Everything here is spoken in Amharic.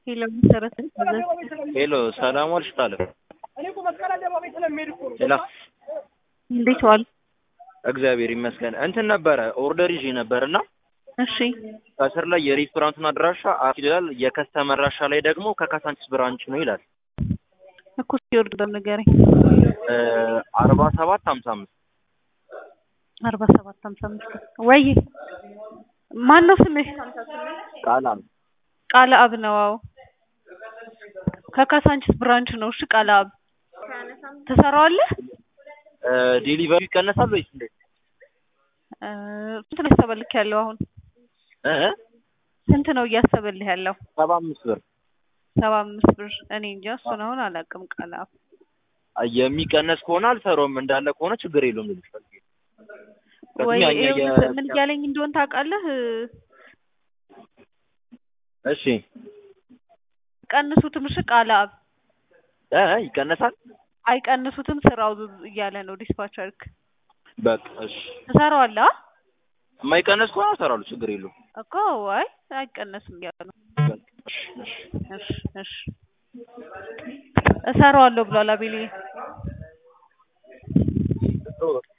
ሄሎ መሰረት ሄሎ ሰላም ዋልሽ ታለ ሄሎ እንዴት ዋል? እግዚአብሔር ይመስገን። እንትን ነበረ ኦርደር ይዤ ነበር እና እሺ ከስር ላይ የሬስቶራንቱን አድራሻ አፍ ይላል፣ የከስተመር አድራሻ ላይ ደግሞ ከካሳንቺስ ብራንች ነው ይላል። እኮ ሲወርድ በነገረኝ አርባ ሰባት ሀምሳ አምስት አርባ ሰባት ሀምሳ አምስት ወይ ማን ነው ስምሽ? ቃላ ቃለ አብ ነው። አዎ ከካሳንቺስ ብራንች ነው። እሺ ቃለ አብ ትሰራዋለህ? ዴሊቨሪ ይቀነሳል ወይስ እንዴት? እ ስንት ነው ያሰበልክ ያለው አሁን? እ ስንት ነው እያሰበልህ ያለው? ሰባ አምስት ብር ሰባ አምስት ብር። እኔ እንጃ እሱን አሁን አላውቅም። ቃለ አብ የሚቀነስ ከሆነ አልሰራውም፣ እንዳለ ከሆነ ችግር የለውም ልልሽ ፈልጌ ነው። ወይ ከዚህኛ የ- ይኸውልህ ምን እያለኝ እንደሆን ታውቃለህ? እሺ ቀንሱትም። እሺ ቃለ አብ እ ይቀነሳል። አይቀንሱትም ስራው እያለ ነው ዲስፓቸርክ። በቃ እሺ፣ ትሰራዋለህ? አ? የማይቀነስ ከሆነ እሰራለሁ፣ ችግር የለውም። እኮ አይ አይቀነስም እያለ ነው። በቃ እሺ፣ እሺ። እሺ እሺ እሰራዋለሁ ብሏል አቤልዬ።